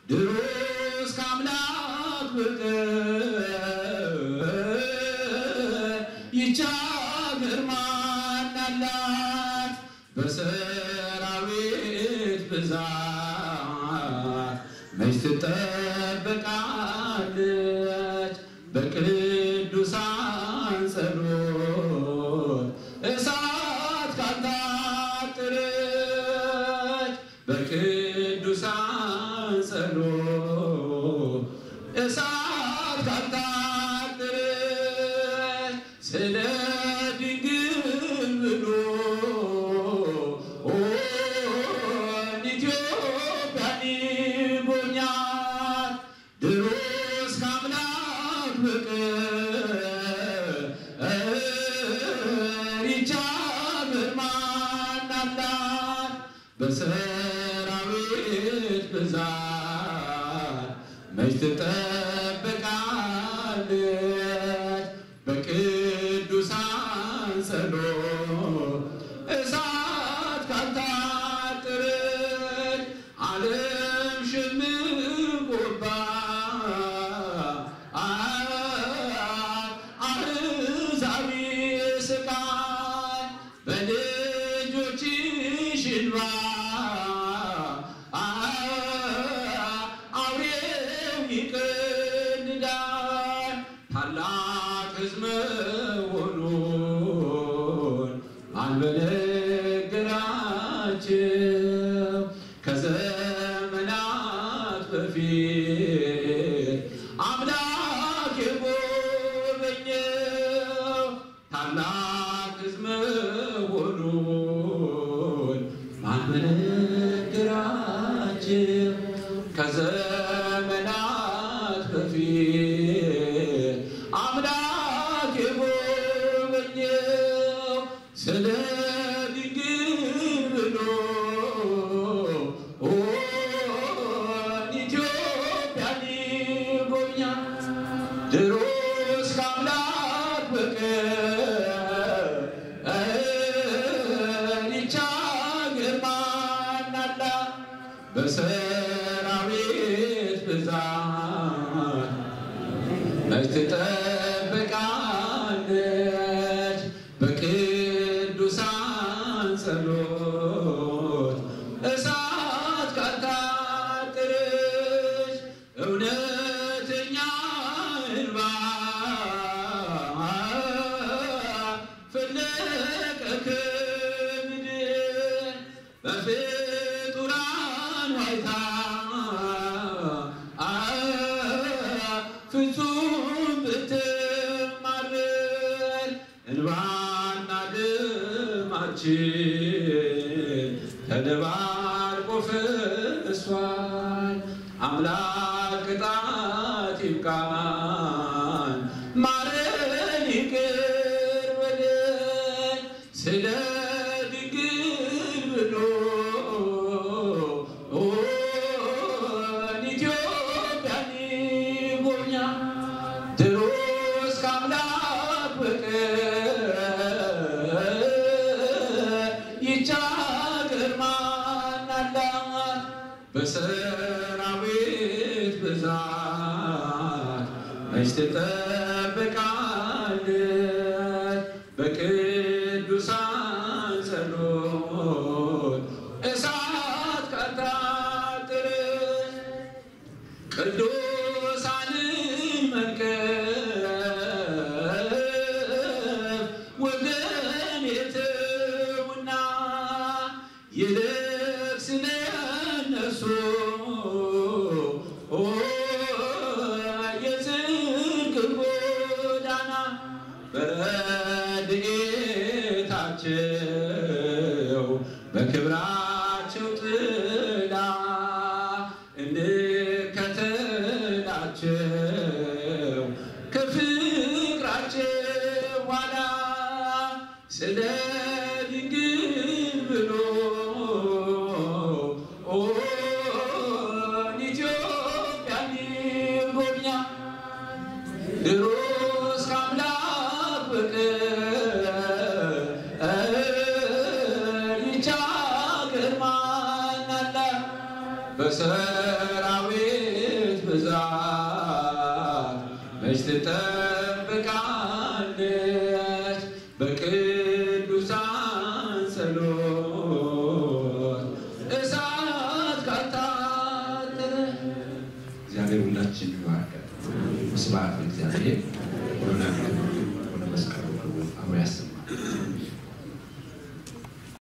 ድሮስ ከአምላክ በቀር ይህች አገር ማን አላት? በሰራዊት ብዛት መች ትጠበቃለች? በቅዱሳን ጸሎት እሳት ካልታጠረች በቅዱሳን ጸሎት እሳት ካልታጠረች ስለ ድንግል ብሎ ኢትዮጵያን ይጎብኛል። ድሮስ ከአምላክ በቀር ይህች አገር ማን አላት? በሰራዊት ብዛት መች ትጠበቃለች? በቅዱሳን ጸሎት እሳት ካልታጠረች ዓለም ሸምቆባት አሕዛብ ስቃይ በልጆችሽ እንባ አውሬው ይቀልዳል። ታላቅ ሕዝብ መሆኑን ማን በነገራቸው? ከዘመናት በፊት አምላክ የጎበኘው ታላቅ ሕዝብ መሆኑን ማን በነገራቸው? ከዘመናት በፊት አምላክ የጎበኘው ስለ ድንግል ብሎ ኢትዮጵያን ይጎብኛል። ድሮስ ከአምላክ በቀር ይህች አገር ማን አላት? በሰራዊት ብዛት መች ትጠብቃለች? በቅዱሳን ጸሎት እሳት ካልታጠረች እውነተኛ እንባ ፈለቀ ከምድር በፍጡራን ዋይታ ፍጹም ብትማርል እንባና ደማችን ተደባልቆ ፈሷል። አምላክ ቅጣት ይብቃን፣ ማረን፣ ይቅር በለን ስለ ድንግል ብሎ ኢትዮጵያን ይጎብኛል። ድሮስ ከአምላክ በቀር ይህች አገር ማን አላት? በሰራዊት ብዛት መች ትጠበቃለች? በቅዱሳን ጸሎት እሳት ካልታጠረች ቅዱሳንን መንቀፍ ወገን የተውና ይልቅ ስለ እነሱ የጽድቅ ጎዳና በረድኤታቸው በክብራቸው ጥላ እንከተላቸው ከፍቅራቸው ኋላ ስለ ድንግል ብሎ ኢትዮጵያን በሰራዊት ብዛት መች ትጠብቃለች በቅዱሳን ጸሎት እሳት ካታጠረ እግዚአብሔር ሁላችን ይባርካል። ስብሐት ለእግዚአብሔር ወለወላዲቱ ወለመስቀሉ ክቡር አብሮ ያሰማል።